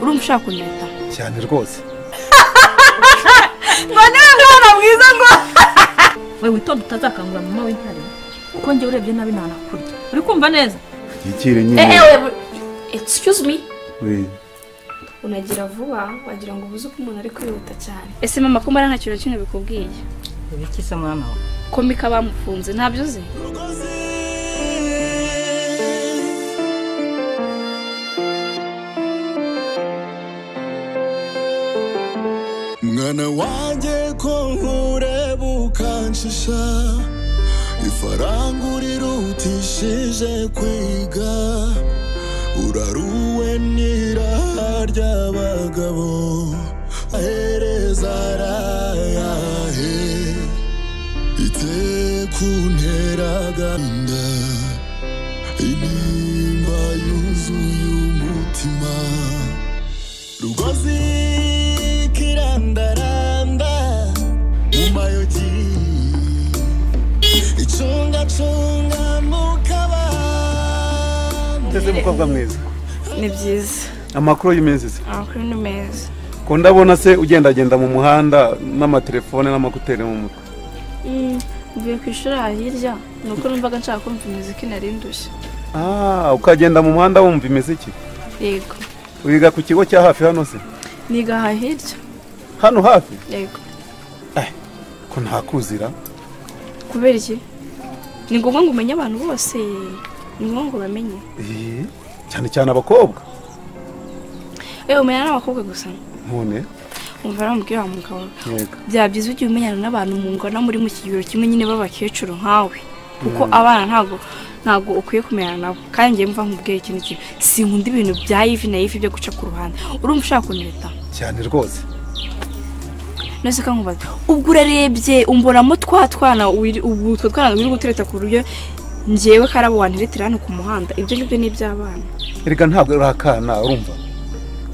urumva ushaka kunyita cyane rwose mbone umwana mwiza ngo we witonde utazakangura mama w'intare kuko njye urebye nabi ntanakurya uri kumva neza yikire eee nyine we excuse me we unagira vuba wagira ngo ubuze uko umuntu ari kwihuta cyane ese mama ko mbara nta kintu na kimwe bikubwiye ibiki se mwana wawe komika bamufunze ntabyo uzi mwana wanjye ko nkureba ukanshisha ifaranga urirutishije kwiga uraruwe n'iraha ry'abagabo ahereza arayahe itekunteraga inda intimba yuzuye umutima rugozi kirandaranda mu mayogi icungacunga mu kabande nteze mukobwa mwiza ni byiza amakuru y'iminsi se amakuru ni meza ko ndabona se ugendagenda mu muhanda n'amatelefone n'amakuteri mu mutwe mvuye ku ishuri aha hirya ni uko numvaga nshaka kumva imiziki nari ndushye ah ukagenda mu muhanda wumva imiziki yego wiga ku kigo cya hafi hano se niga aha hirya hano hafi yego ko ntakuzira kubera iki ni ngombwa ngo umenye abantu bose ni ngombwa ngo bamenye Ee, cyane cyane abakobwa ewe umenya n'abakobwa gusa none umva rero umubwira wa mugabo yego byaba byiza ugiye umenyana n'abantu mungana muri mu kigero kimwe nyine b'abakecuru nkawe kuko abana ntabwo ntabwo ukwiye kumenyana nabo kandi njyewe mva nkubwira ikintu kintu sinkunda ibintu bya ivi na ivi byo guca ku ruhande urumva ushaka kunireta cyane rwose nose ko nkubaza ubwo urarebye umbonamo twa twana wiri- ubu utwo twana wiri gutereta ku buryo njyewe karabo wantiretera hano ku muhanda ibyo ngibyo ni iby'abana erega ntabwo uri akana urumva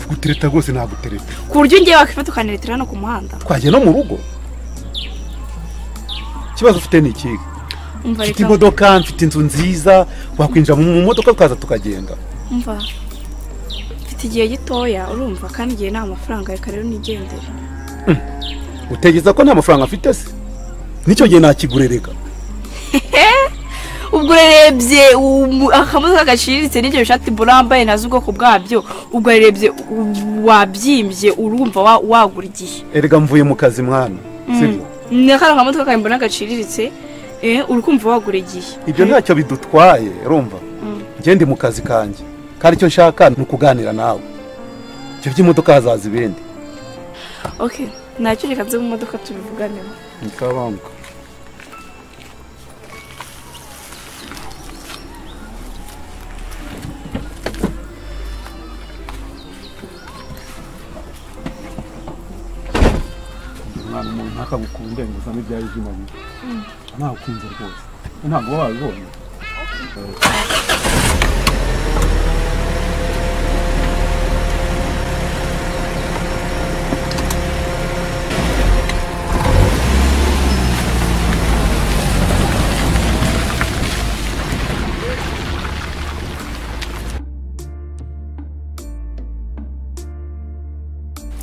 kugutereta rwose nagutereta ku buryo njyewe wakifata ukaniretera hano ku muhanda twagiye no mu rugo ikibazo ufite ni ikihe umva mfite reka imodoka mfite inzu nziza wakwinjira mu modoka tukaza tukagenda umva mfite igihe gitoya urumva kandi igihe nta mafaranga reka rero nigendere utekereza ko nta mafaranga mfite se n'icyo gihe nakigurereka ubwo urerebye umu- akamodoka gaciriritse n'ibyo bishati burambaye nazo ubwoko bwabyo ubwo urerebye u- wabyimbye urumva wa- wagura igihe erega mvuye mu kazi mwana sibyo ni akana kamodoka kawe mbona gaciriritse eh, uri kumva wagura igihe ibyo ntacyo bidutwaye urumva njye ndi mu kazi kanjye kandi icyo nshaka ni ukuganira nawe ibyo by'imodoka hazaza ibindi okay nacyo reka nze mu modoka tubivuganeho nikabanguka umwana umuntu ntakagukunde ngo uzane ibyawe by'umubiri ntagukunze rwose ntabwo uba wabibonye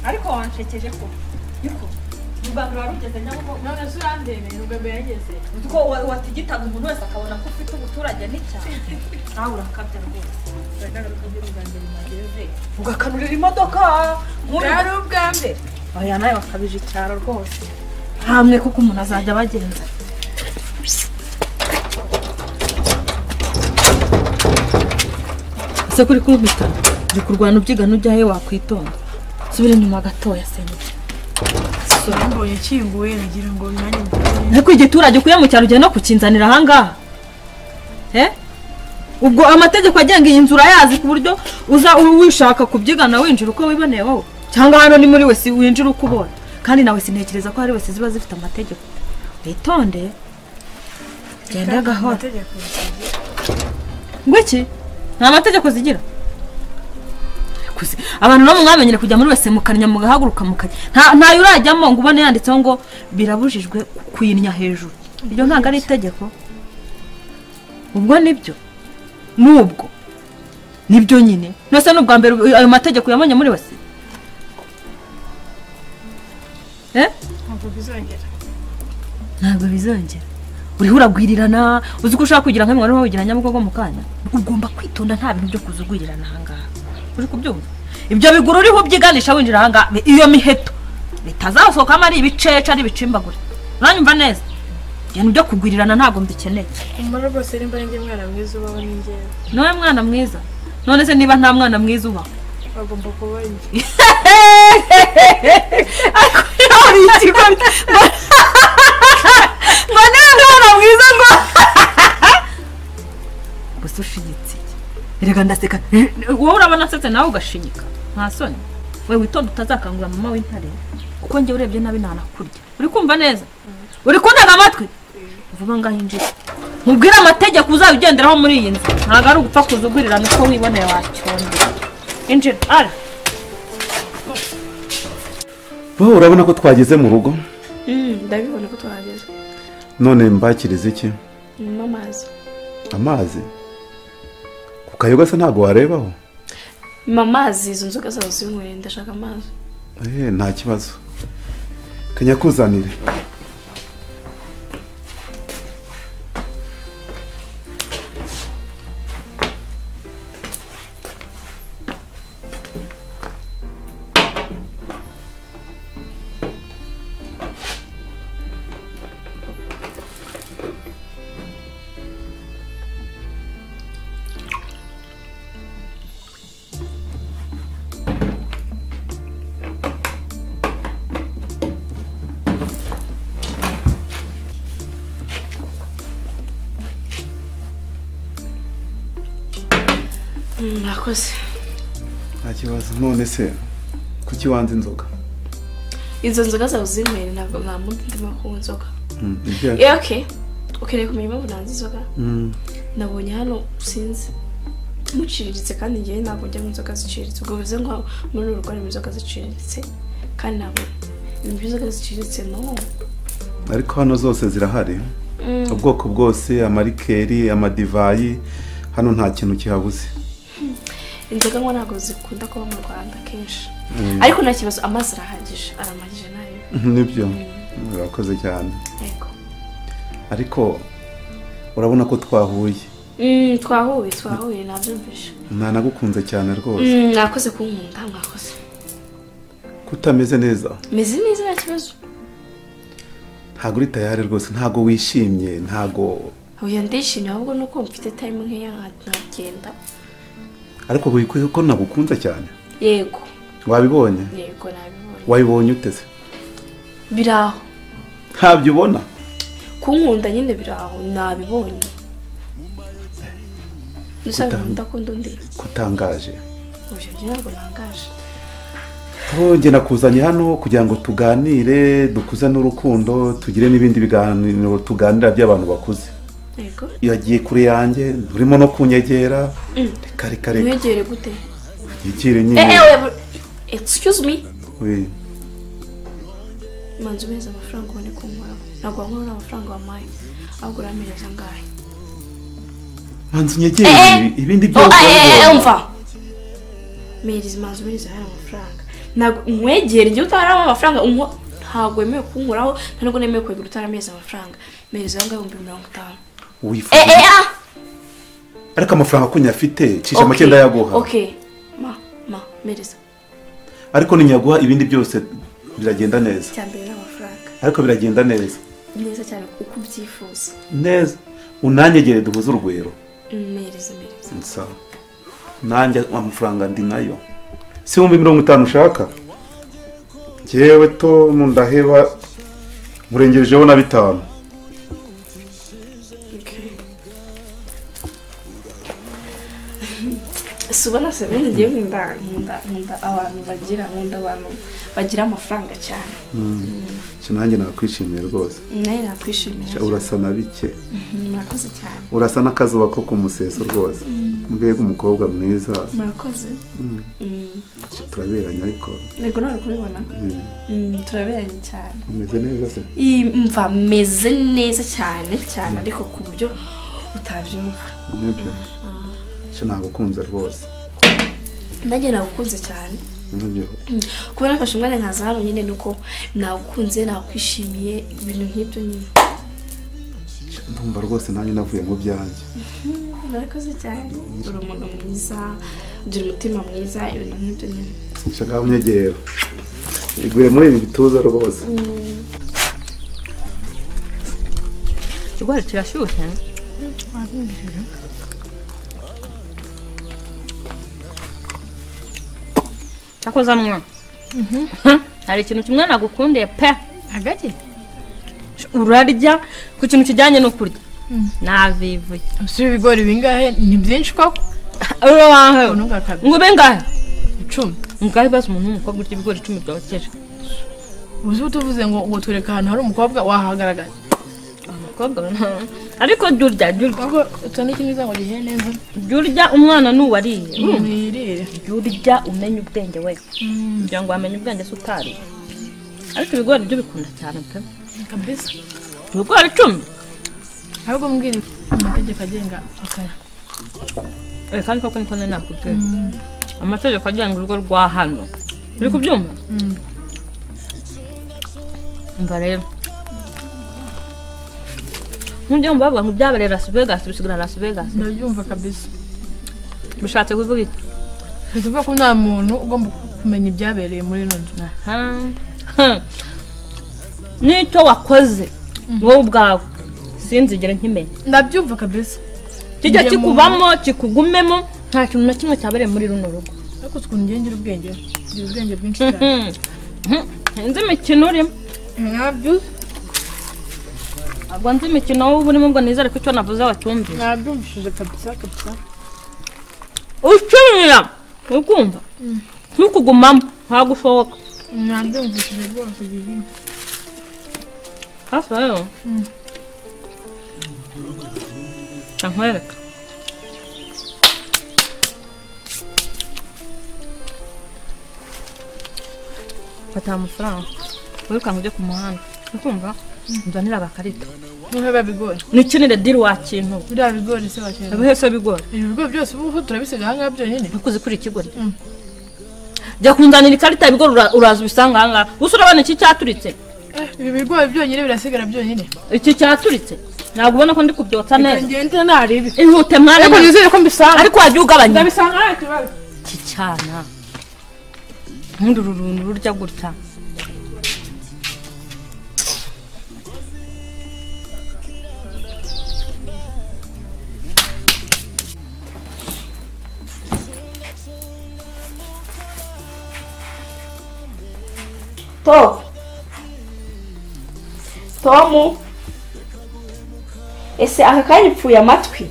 ariko wanshekeje ko yuko urwanda ruba rugeze nyabugo none se urandemeye urwego yageze utwo watigitaga umuntu wese akabona ko ufite ubuturage n'icyaha nawe urakabya rwose ugakanurira imodoka bwari ubwa mbere aya nawe bakabije icyaro rwose hamwe kuko umuntu azajya abagenza ese kuri kumpita uri kurwana ubyigana ujya he wakwitonda subira inyuma gatoya semuke mbonye ukinguye nagira ngo nanjye mbone ariko igiturage ukuye mu cyaro ugiye no kukinzanira ahangaha Eh? ubwo amategeko agenga iyi nzu urayazi ku buryo uza u- wishaka kubyigana winjira uko wiboneye wowe cyangwa hano ni muri wese winjira uko ubona kandi nawe sintekereza ko hari wese ziba zifite amategeko witonde genda gahoro amategeko ngo iki nta mategeko zigira Kuzi- abantu nabo mwamenyere kujya muri wese mukanya mugahaguruka mukanya nta- ntayo urajyamo ngo ubone yanditseho ngo birabujijwe kwinya hejuru iryo ntabwo ari itegeko ubwo nibyo nubwo nibyo nyine nose ni ubwa mbere ubu- ayo mategeko yabonye muri wese eh ntabwo bizongera ntabwo bizongera uriho uragwirirana uzi ko ushaka kugira nk'umwana wawe ugira nyabugogo mu kanya ugomba kwitonda nta bintu byo kuzugurirana ahangaha uri kubyumva ibyo biguru uriho ubyiganisha winjira ahangaha bi- iyo miheto bitazasohokamo ari ibicece ari ibicimbagure uranyumva neza ibintu byo kugwirirana ntabwo mbikeneye umara rwose nimba ari ndi mwana mwiza ubaho ni ngewe nawe mwana mwiza none se niba nta mwana mwiza ubaho bagomba kuba njye hari ikigo mbona umwana mwiza ngo gusa ushinyitse erega ndaseka Eh, wowe urabona asetse nawe ugashinyika nta soni we witonda utazakangura mama w'intare kuko njye urebye nabi ntanakurya uri kumva neza uri kuntega amatwi vuba ngaho injira mubwire amategeko uzajya ugenderaho muri iyi nzu ntabwo ari ugupfa kuzugurirana uko wiboneye wacyonda injira ara bo urabona ko twageze mu rugo ndabibona ko twahageze none mbakiriza iki nyuma amazi amazi ku kayoga se ntabwo warebaho nyuma amazi izo nzoga zazo zinyweye ndashaka amazi Eh, nta kibazo kanyakuzanire mwakoze nta kibazo none se kuki wanze inzoga izo nzoga zawe zinyweye ntabwo nta mundi ndimo kunywa inzoga Mm, ibyo- Eh, okay ukeneye kumenya impamvu nanze inzoga Mm, nabonye hano sinzi muciriritse kandi ngewe ntabwo njya mu nzoga ziciriritse ubwo bivuze ngo muri uru rwari mu nzoga ziciriritse kandi ntabwo ibintu by'inzoga ziciriritse no ariko hano zose zirahari Mm. ubwoko bwose amarikeri amadivayi hano nta kintu kihabuze inzoga ngo ntabwo zikunda kuba mu rwanda kenshi ariko nta kibazo amazi arahagije aramagije nayo nibyo urakoze cyane yego ariko urabona ko twahuye Mm, twahuye twahuye nabyumvise ntanagukunze cyane rwose Mm, mwakoze kunkunda mwakoze kutameze neza meze neza nta kibazo ntabwo uri tayari rwose ntabwo wishimye ntabwo uyu ndishimye ahubwo ni uko mfite time nkeya nka- nkagenda ariko wikwiye ko nagukunze cyane yego wabibonye yego nabibonye wabibonye uteze biri aho ntabyo ubona kunkunda nyine biri aho nabibonye nusanga ndakunda undi kutangaje ubyo byo ntabwo nangaje nge nakuzanye hano kugira ngo tuganire dukuze n'urukundo tugire n'ibindi biganiro tuganira by'abantu bakuze yego yagiye kure yanjye urimo no kunyegera reka reka reka mwegere gute nyegere eh nyine eh oya, bu- excuse me We, manzi umeze amafaranga ubone kunkoraho ntabwo wankorera amafaranga wampaye ahubwo uramereza angahe manzi unyegere ibi- ibindi Oh, byose eh, eh, eh, urabibona. umva mereza manzi umereza hano amafaranga ntabwo nkwegere njye utaramo amafaranga unko ntabwo wemewe kunkoraho ntabwo nemewe kwegura utarameza amafaranga mereza angahe ibihumbi mirongo itanu wifuza eh eh ah ariko amafaranga akunya afite cisha Okay, make ndayaguha okay ma ma mereza ariko ninyaguha ibindi byose biragenda neza cyambere n'amafaranga ariko biragenda neza neza cyane uko ubyifuza neza unanyegere duhuze urugwiro mereza mereza sawa nanjye amafaranga ndi nayo si ibihumbi mirongo itanu ushaka ngewe to ndaheba murengejeho na bitanu okay si ubona se ubundi ngewe nkunda nkunda nkunda abantu bagira nkunda abantu bagira amafaranga cyane cyo nanjye nakwishimiye rwose nawe nakwishimira Cya urasa na bike murakoze cyane urasa n'akazuba ko ku museso rwose mbega umukobwa mwiza murakoze Cya turaberanye ariko yego nawe kubibona mm, Mm, turaberanye cyane umeze neza se Iyi mva meze neza cyane cyane ariko ku buryo utabyumva nibyo cyo nagukunze rwose nanjye nagukunze cyane Noneho, kuba nafashe umwanya nkaza hano nyine nuko nagukunze nakwishimiye ibintu nk'ibyo nyine ndumva rwose nanjye navuye mu byanjye murakoze cyane uri umuntu mwiza ugira umutima mwiza ibintu nk'ibyo nyine nshaka unyegera iguye muri ibi bituza rwose ikigori kirashyushye cyakoze amwe hari ikintu kimwe nagukundiye pe hagati urarya ku kintu kijyanye no kurya navivuye usura ibigori bingahe ni byinshi koko urabahe unuka kabiri ngo ube ngahe icumi ngahe bazi umuntu w'umukobwa urya ibigori icumi byokeje uzi ko tuvuze ngo ngo tureka ahantu hari umukobwa wahagaragara umukobwa we nta- ariko jya urya jya urya ahubwo utonde ikintu uza ngo gihe neza jya urya umwana n'uwariye mwirire jya urya umenye ubwenge we kugira ngo wamenye ubwenge se utariye ariko ibigori byo bikunda cyane pe kabisa ibigori icumi ahubwo mbwira amategeko agenga akaya Eh, kandi koko niko nari nakubwiye amategeko agenga urugo rwa hano uri kubyumva umva rero nk'ibyo mu bavuga ngo byabereye las vegas bisigara las vegas ndabyumva kabisa bishatse kuvuga iki bivuga ko nta muntu ugomba kumenya ibyabereye muri ino nzu Aha. Hmm. n'icyo wakoze wowe ubwawe sinzigere nkimenya ndabyumva kabisa kijya Njye mu- kikubamo kikugumemo nta kintu na kimwe cyabereye muri runo rugo ariko uzi ukuntu ngira ubwenge ngira ubwenge bwinshi cyane Hmm. Hmm. nzi imikino urimo nabyumva ntabwo nzi imikino wowe urimo ngo nizere ko icyo navuze wacyumvira nabyumvishije kabisa kabisa ucumira ukumva ntukugumamo ntabwo ushoboka nabyumvishije rwose gihini hafi rero reka nkwereka fata aya mafaranga wirukanka ujye ku muhanda ukumva nzanira agakarito niba bigori nikinire diri wakintu biriya bigori se wakenera bihese bigora ibi bigori byose ubu turabisiga ahangaha byonyine ukuze kuri ikigori jya kunzanira ikarita y'ibigori ura- uraza ubisanga ahangaha gusa urabona iki cyaturitse Eh, ibi bigori byonyine birasigara byonyine iki cyaturitse ntabwo ubona ko ndi kubyotsa neza ngende naribi ihute mwana ariko nizere ko mbisanga ariko wajya ugabanya ndabisanga nta kibazo iki cyana nk'uru runtu rurya gutya tom tomu ese aka kanya upfuye amatwi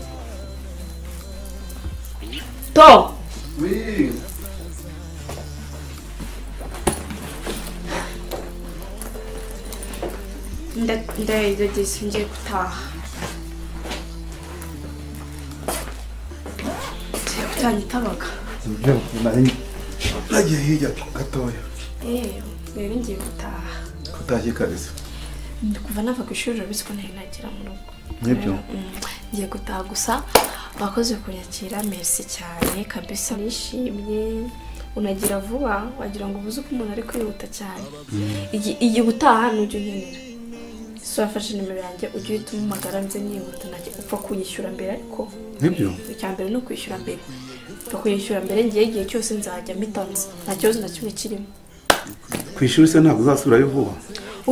tom ndayigageza ngiye gutaha ngiye gutangira abaga ibyo nari nagiye hirya gatoya yewe rero ngiye gutaha utashye kabisa ndi kuva nava ku ishuri urabona ko ntari nagera mu rugo nibyo Mm, ngiye gutaha gusa bakoze kunyakira merisi cyane kabisa nishimye unagira vuba wagira ngo ubuze uko umuntu ari kwihuta cyane Igi- igihe utaha nujya unkenera ese wafashe nimero yanjye ujye uhita umuhamagara nze nihuta ntajya upfa kunyishyura mbere ariko nibyo icya mbere ni ukwishyura mbere upfa kuyishyura mbere ngiye igihe cyose nzajya mbitanze nta kibazo na kimwe kirimo ku ishuri se ntabwo uzasubirayo vuba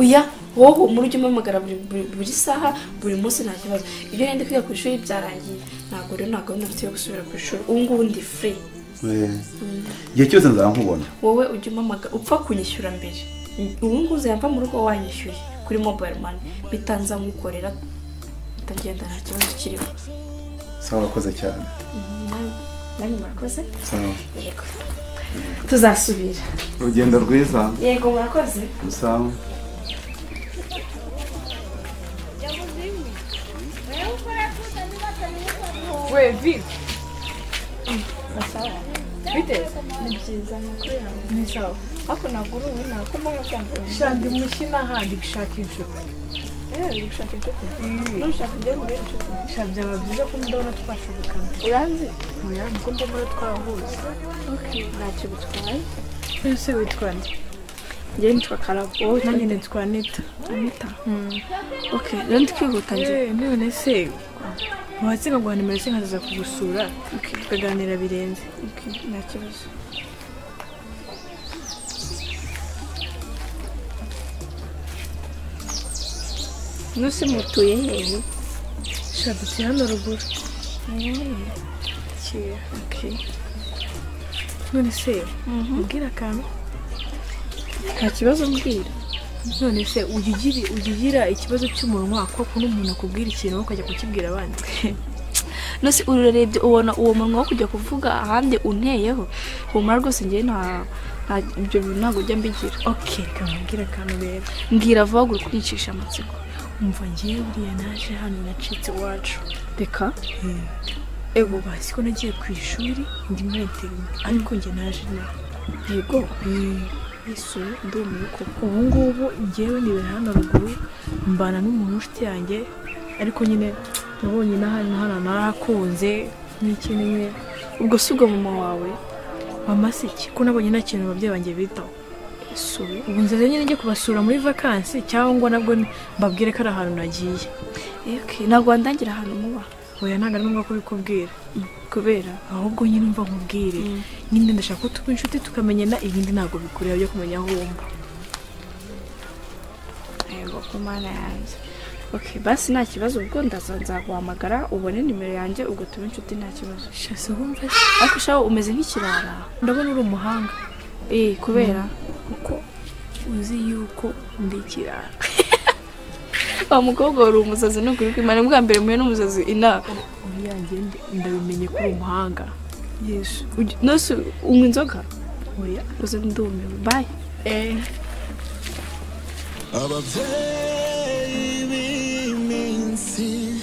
oya wowe umuri ujya umpamagara buri, buri, buri saha buri munsi nta kibazo ibyo nari ndi kwiga ku ishuri byarangiye ntabwo rero nta gahunda mfite yo gusubira ku ishuri ubu ngubu ndi free Eh, igihe cyose nzamubona wowe ujya umpamagara upfa kunyishyura mbere ubu ngubu uzayava mu rugo wanyishyuye kuri mobile money bitanza nkukorera bitagenda nta kibazo kirimo sawa wakoze cyane nanyu murakoze sawa yego tuzasubira urugendo rwiza yego murakoze sawa we vi bite ni sawa hapo naguru na kumbe kamba shandi mushina hadi kushakisho gusa byaba byiza ko ndabona twashobokana urazi oya nuko mbona twahuze ntacyo bitwaye ese witwa nde njye nitwa karabo wowe witwa nanjye nitwa anita anita okay rero ndikwihuta njye yewe none se watsinga guha nimero se nkaza kugusura tukaganira birenze okay nta kibazo nusi mutuye hehe shaduti hano ruguru kiya okay none se ubwira akantu nta kibazo mbwira none se ujya ugira- ujya ugira ikibazo cy'umunwa koko n'umuntu akubwira ikintu wowe ukajya kukibwira abandi nose urarebye ubona uwo munwa wo kujya kuvuga ahandi unteyeho humura rwose njye nta nta ibyo bintu ntabwo njya mbigira oke reka nkubwire akantu rero mbwira vuba gura ukuricisha amatsiko umva ngewe buriya naje hano nacitse iwacu reka ego basi ko nagiye ku ishuri ndi muri interinete ariko njye naje nawe yego yesu ndumiwe koko ubu ngubu ngewe nibera hano ruguru mbana n'umuntu w'inshuti yanjye ariko nyine nabonye n'ahandi na hano narahakunze n'iki nyine ubwo si ubwo mama wawe mama si iki ko nabonye nta kintu ababyeyi banjye bitaho yesu ubu nziza nyine njye kubasura muri vakansi cyangwa nabwo mbabwire ko ari ahantu nagiye eke ntabwo wandangira ahantu muba oya ntabwo ari ngombwa kubikubwira kubera ahubwo nyine umva nkubwire nyine ndashaka ko tuba inshuti tukamenyana ibindi ntabwo bikureba byo kumenya aho wumva yego ku mana yanjye okay basi nta kibazo ubwo ndaza nzaguhamagara ubone nimero yanjye ubwo tube inshuti nta kibazo shase wumva ariko shaho umeze nk'ikirara ndabona uri umuhanga eh kubera kuko uzi yuko ndi ikirara wa mukobwa wari umusazi no kuri kwimana bwa mbere muye n'umusazi ina uyanjye ndabimenye ko uri umuhanga yesu Uj- nose unywa inzoga oya uze ndumiwe bye eee ababyeyi b'iminsi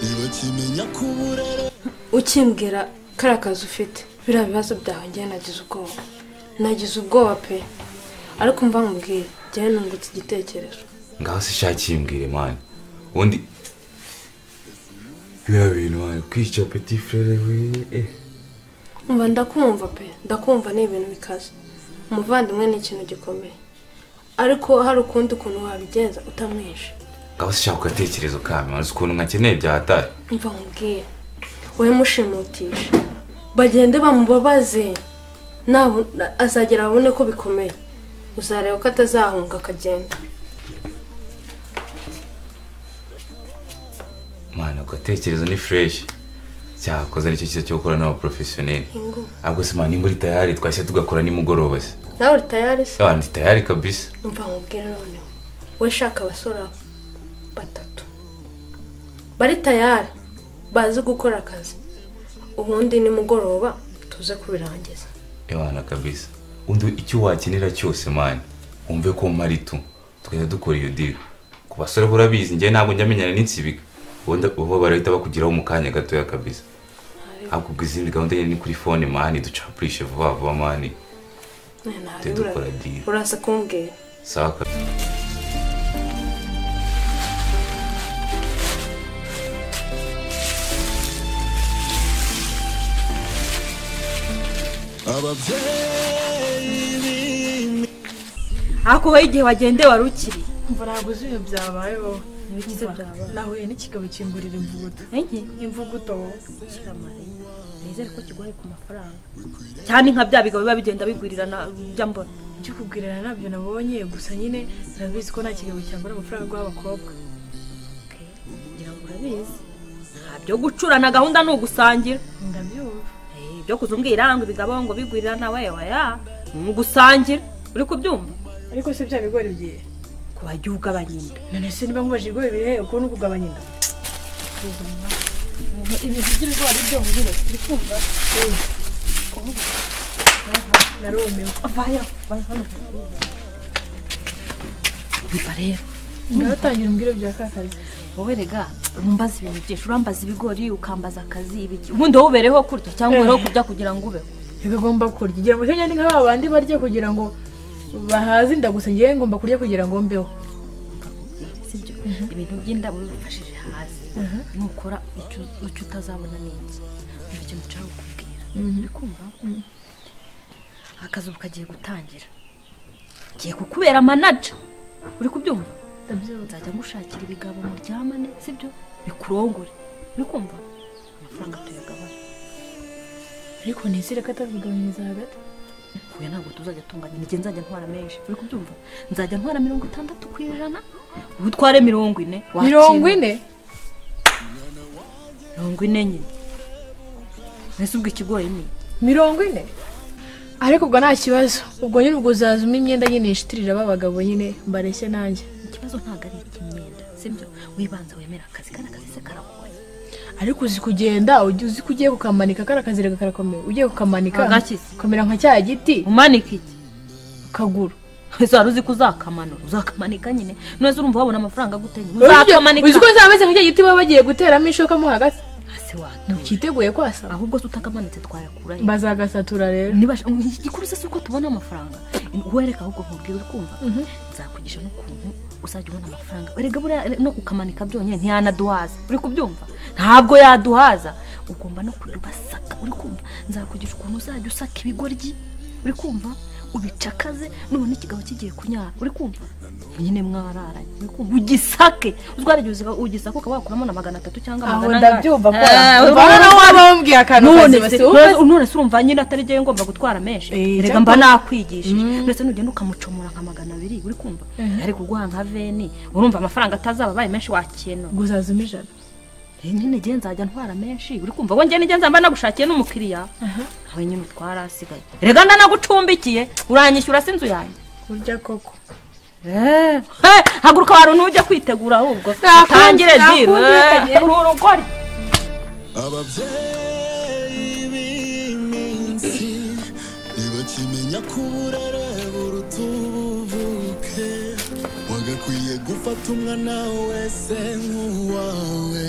ntibakimenya kuburere ukimbwira kariya kazi ufite biriya bibazo byawe njyewe nagize ubwoba nagize ubwoba pe ariko mva nkubwire njyewe nungutse igitekerezo ngaho se shakimbwire mani ubundi biriya bintu mani kwica peti frere we eh. mba ndakumva pe ndakumva ni ibintu bikaze umuvandimwe ni ikintu gikomeye ariko hari ukundi kuntu wabigenza utamwishe ngaho se shaka agatekerezo kame uzi ukuntu nkakeneye byahatari mva nkubwire wowe mushimutishe bagende bamubabaze nabu- na- azagera abone ko bikomeye uzareba ko atazahunga akagenda mani ako gatekerezo ni fureshi cyakoze nicyo cyiza cyo gukora n'abaporofesiyoneri Ingo. ahubwo se mani uri tayari twashya tugakora nimugoroba se nawe uri tayari se abandi tayari kabisa mva nkubwire noneho we shaka abasore batatu bari tayari bazi gukora akazi ubundi nimugoroba tuze kubirangiza ebana kabisa undi icyo wakenera cyose mani wumve ko mpari tu tugahita dukora iyo diri ku basore bo urabizi njyewe ntabwo njya menyana n'insibika ubundi bo barahita bakugeraho mu kanya gatoya kabisa ahubwo ubwo izindi gahunda nyine ni kuri fone mani ducapurishe vuba vuba mani None hari Tujye dukora ura- deal. uraza kumbwira sawa kabisa ababyeyi b'iminsi ariko wowe igihe wagendeye wari ukiri mva ntabwo uzi ibintu byabaye wowe ntibigize byaba nahuye n'ikigabo kimburira imvuguto enye imvuguto kiramare nizere ko kigoye ku mafaranga cyane nka bya bigabo biba bigenda bigurirana ujya mbona ibyo kugurana ntabyo nabonye gusa nyine urabizi ko nta kigabo cyagura amafaranga guha abakobwa ngira ngo urabizi ntabyo gucurana gahunda ni ugusangira ndabyumva Eh, ibyo kuza umbwira ngo ibigabo ngo bigurirana we oya ni ugusangira uri kubyumva ariko se bya bigori byiye ku bajya ugabanya inda none se niba nkubajije ibigori bihe uko ni ukugabanya inda ibintu by'ibigori byo ngire turi kumva narumiwe vaya vaya hano umva rero ngatangira umbwire bya ka kazi wowe rega umbaza ibintu byinshi urambaza ibigori ukambaza akazi ibiki ubundi wowe ubereho kurya cyangwa ubereho kurya kugira ngo ubeho ntibigomba kurya igira ngo cyangwa ni nka ba bandi barya kugira ngo bahaze inda gusa ngewe ngomba kurya kugira ngo mbeho sibyo bintu by'inda ubifashije hasi nukora icyo icyo utazabona ni iki nicyo kintu nshaka kukubwira urikumva akazuba kagiye gutangira ngiye kukubera manaja uri kubyumva nzajya ngushakira ibigabo muryamane sibyo bikurongore uri kumva amafaranga tuyagabana ariko nizere ko atazigabanyiriza hagati huye ntabwo tuzajya tunganya nijye nzajya ntwara menshi uri kubyumva nzajya ntwara mirongo itandatu ku ijana wowe utware mirongo ine wakira. mirongo ine mirongo ine nyine mbese ubwo ikigoye ni iki? mirongo ine ariko ubwo nta kibazo ubwo nyine ubwo uzazuma imyenda nyine yishitirira b'abagabo nyine mbareshye nanjye ikibazo ntabwo ari icy'imyenda sibyo wibanza wemera akazi kandi akazi se karagoye ariko uzi kugenda ujya uzi ko ugiye kukamanika kariya kazirega karakomeye ugiye kukamanika Agakiza. komera nka cya giti umanike iki ukaguru ese wari uzi ko uzakamanura uzakamanika nyine none se urumva wabona amafaranga gute nyine uzakamanika uzi ko nzaba meze nka cya giti baba bagiye guteramo ishoka mo hagati hasi ntukiteguye kwasa ahubwo se utakamanitse twayakura he? bazagasatura rero niba igikuru se si uko tubona amafaranga wereka ahubwo nkubwira uri kumva nzakugisha n'ukuntu uzajya ubona amafaranga erega buriya no kukamanika byonyine ntiyanaduhaza uri kubyumva ntabwo yaduhaza ugomba no kubibasaka uri kumva nzakugisha ukuntu uzajya usaka ibigoryi uri kumva ubicakaze none ikigabo kigiye kunyara uri kumva nyine mwararanye uri kumva ugisake uzwarigihe ugisake ukaba wakuramo na magana atatu cyangwa aho magana angahe ndabyumva ko Eh, waba waba wambwiye akantu none kazima se si wowe none- none se urumva nyine atari byo ngomba gutwara menshi Eh, reka cyangwa- mba nakwigishije ndetse nugenda ukamucomora nka magana abiri uri kumva ari kuguha nka veni urumva amafaranga atazaba abaye menshi wakenera ngo uzazuma ijana Eh, nyine njye nzajya ntwara menshi uri kumva wowe njye nijye nzaba nagushakiye n'umukiriya nawe nyine utwara asigaye reka ndanagucumbikiye uranyishyura se inzu yanjye kurya koko Eh, eh, haguruka wari ntujya kwitegura ahubwo Nakunze- utangire diru nakunze kagiye. uri urugori ababyeyi b'iminsi ntibakimenya ko uburere buruta ubuvuke wagakwiye gufata umwana wese nk'uwawe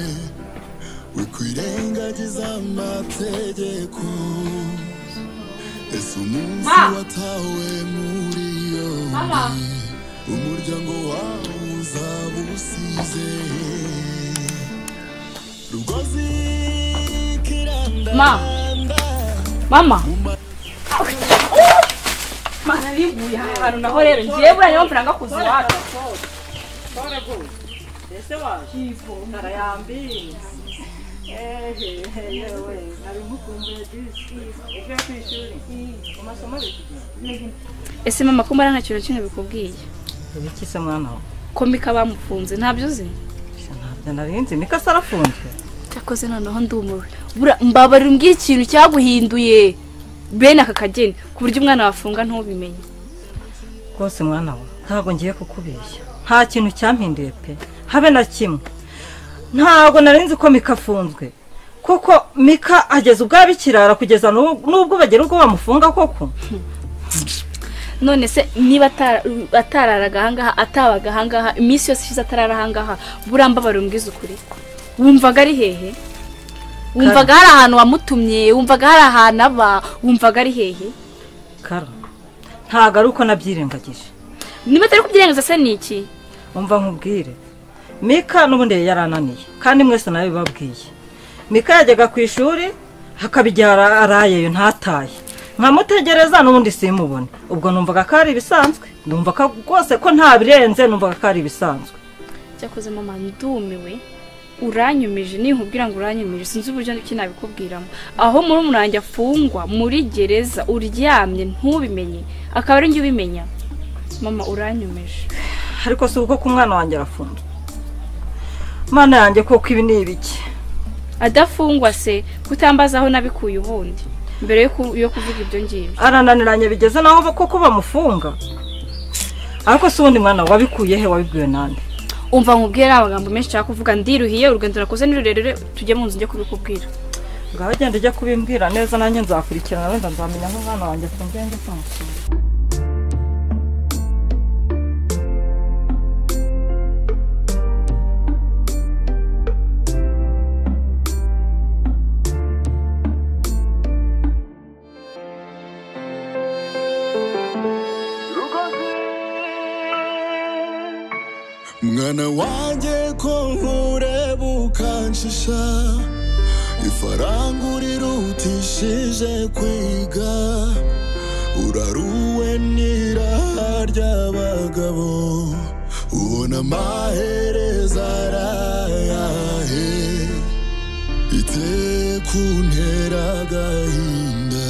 wikwirengagiza amategeko ese umunsi watawe muri yombi umuryango wawe uzaba usize rugozi kiranda Ma. mama mana bivuye aha hantu naho rero ngiye buriya niyo mvura ngakuze iwacu ese waje ivomera yambiriye ehe yewe nari mukumbuye disi ibyo ku ishuri mu masomo bikugenda ese mama ko mbara nta kintu na kimwe bikubwiye ibikise mwana wawe komika bamufunze ntabyo uzi ntabyo narinzi niko se arafunzwe cyakoze noneho ndumiwe bura mbabarira umbwire ikintu cyaguhinduye bene aka kageni ku buryo umwana wafunga ntubimenye rwose mwana we ntabwo ngiye kukubeshya nta kintu cyampinduye pe habe na kimwe ntabwo narinzi ko mika afunzwe kuko mika ageza ubwo abikirara kugeza n'ubu- n'ubwo bagira ubwo bamufunga koko none se niba atara- atararaga ahangaha atabaga ahangaha iminsi yose ishize atarara ahangaha buriya mbabarira umbwize ukuri wumvaga ari hehe wumvaga hari ahantu wamutumye wumvaga hari ahantu aba wumvaga ari hehe kara ntabwo ari uko nabyirengagije niba atari kubyirengaza se ni iki umva nkubwire mika n'ubundi yari ananiye kandi mwese nabibabwiye mika yajyaga ku ishuri hakaba igihe ara- arayeyo ntataye nkamutegereza n'ubundi simubone ubwo numvaga ko ari ibisanzwe numva ko rwose ko nta birenze numvaga ko ari ibisanzwe cyakoze mama ndumiwe uranyumije ninkubwira ngo uranyumije sinzi uburyo iki nabikubwiramo aho muri umurangi afungwa muri gereza uryamye ntubimenye akaba ari njye ubimenya mama uranyumije ariko si ubwo ko umwana wanjye arafunzwe mana yanjye koko ibi ni ibiki adafungwa se kutambaza aho nabikuye ubundi mbere yo ku- yo kuvuga ibyo ngibyo arananiranye bigeze naho koko bamufunga ariko si ubundi mwana wabikuye he wabibwiwe nande umva nkubwire ari amagambo menshi nshaka kuvuga ndiruhiye urugendo nakoze ni rurerure tujye mu nzu njye kubikubwira ngaho genda ujya kubimbwira neza nanjye nzakurikirana wenda nzamenya aho umwana wanjye afungiye njye kumusura mwana wanjye ko nkureba ukanshisha ifaranga urirutishije kwiga uraruwe n'iraha ry'abagabo ubona amahereza arayahe ite kuntera agahinda